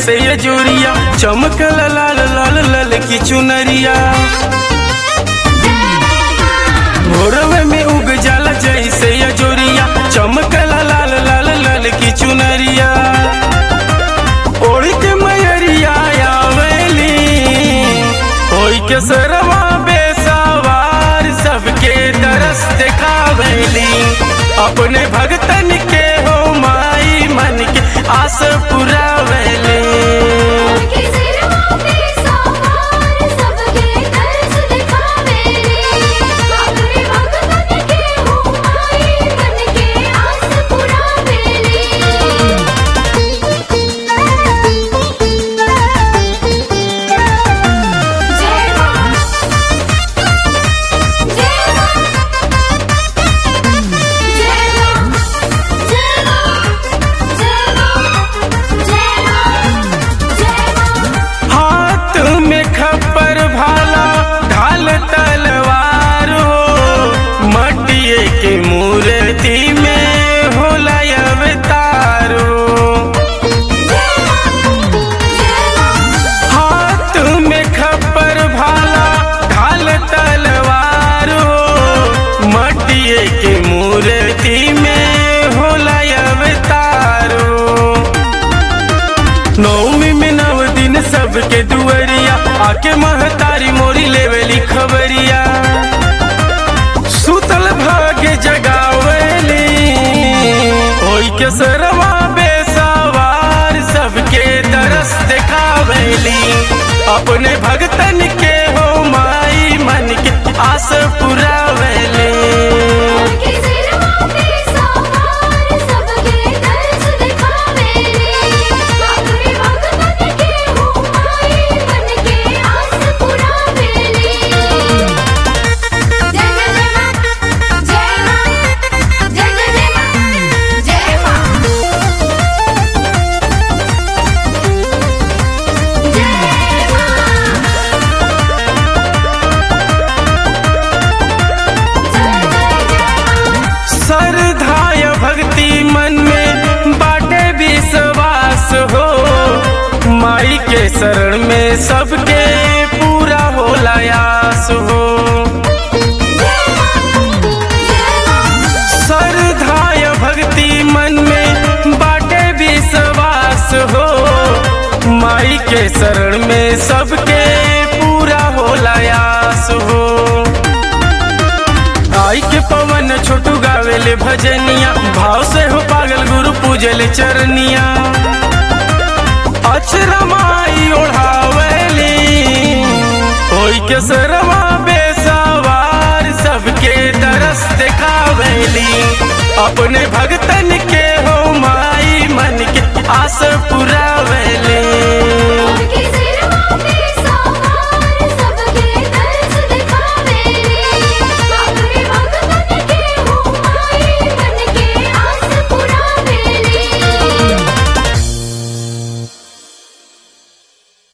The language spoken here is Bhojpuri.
जैसे ये जोरिया चमकल लाल लाल लाल की चुनरिया भोरवे में उग जाला जैसे ये जोरिया चमकल लाल लाल लाल की चुनरिया ओढ़ के मयरिया आवेली ओई के सरवा बेसवार सबके तरस दिखावेली अपने भगतन के हो माई मन के आस पुरावेली के सिरवा पे सवार सबके दर्श दिखावेली अपने भगतन के हो माई मन के आस पुरावेली जय मां जय मां जय मां जय मां जय मां जय मां जय मां हाथ में खप्पर भाला ढाल तलवार हो मटिए के मूर्ति में होला अवतार हो हाथ में खप्पर भाला ढाल तलवार हो मटिए के मूर्ति में होला अवतार हो नौमी में नव दिन सबके दुअरिया आके महतारी मोरी लेवेली खबरिया सुतल भाग्य जगावेली होई के सरवा बेसवार सबके तरस दिखावेली अपने भगतन के हो माई मन के आस पुरावेली के सिरवा पे सवार सबके दर्श दिखावेली अपने भगतन के हो माई मन के आस पुरावेली जय जय जय मां जय मां जय जय जय मां जय मां जय मां श्रद्धाय भक्ति मन में बाटे विश्वास हो माई के शरण में सबके पूरा होला आस हो श्रद्धाय भक्ति मन में बाटे विश्वास हो माई के शरण में सबके पूरा होला आस हो आई के पवन छोटू गावेले भजनिया भाव से हो पागल गुरु पूजले चरनिया अचरा माई ओढ़ावेली होई के सरवा बेसवार सबके तरस दिखावेली अपने भगतन के हो माई मन के आस पुरावेली के सिरवा पे